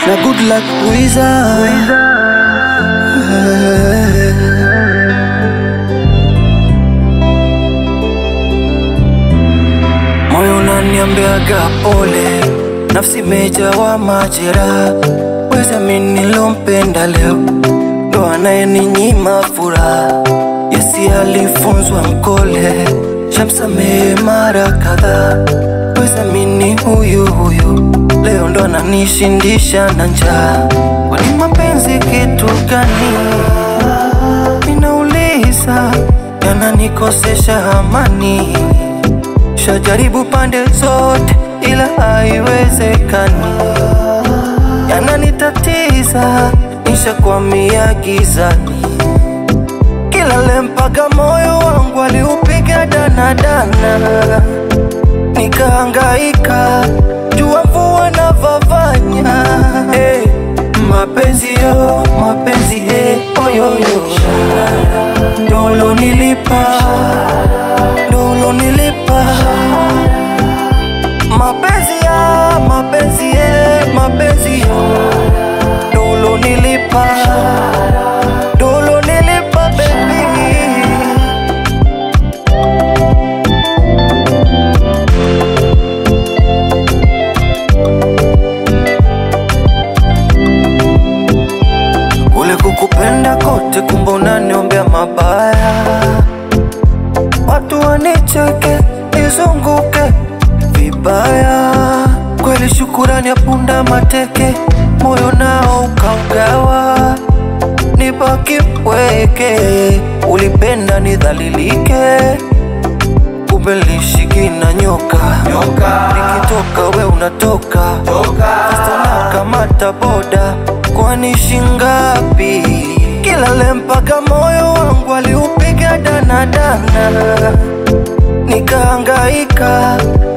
na good luck Wiza. Moyo unaniambiaga pole, nafsi imejawa majeraha. Weza mimi nilompenda leo ndo anayeninyima furaha. Yesi alifunzwa mkole, shamsamehe mara kadhaa. Weza mimi huyu huyu leo ndo ananishindisha na njaa. Kwani mapenzi kitu gani? Ninauliza, yananikosesha amani Shajaribu pande zote ila haiwezekani, yananitatiza, nishakwamia gizani. Kila lempa moyo wangu aliupiga danadana, nikahangaika jua mvua na vavanya. Hey, mapenzi yo mapenzi hey, oyoyo dolo nilipa dolo nilipa mapenzi ya mapenzi ye mapenzi yo dolo nilipa dolo nilipa baby kule kukupenda kote kumbe unaniombea mabaya watu wanicheke nizunguke vibaya kweli shukurani ya punda mateke moyo nao ukaugawa nibaki pweke ulipenda nidhalilike kumbe lishiki na nyoka nikitoka we unatoka Fasta kamata boda kwani shingapi kila lempaka moyo wangu aliupiga danadana nikahangaika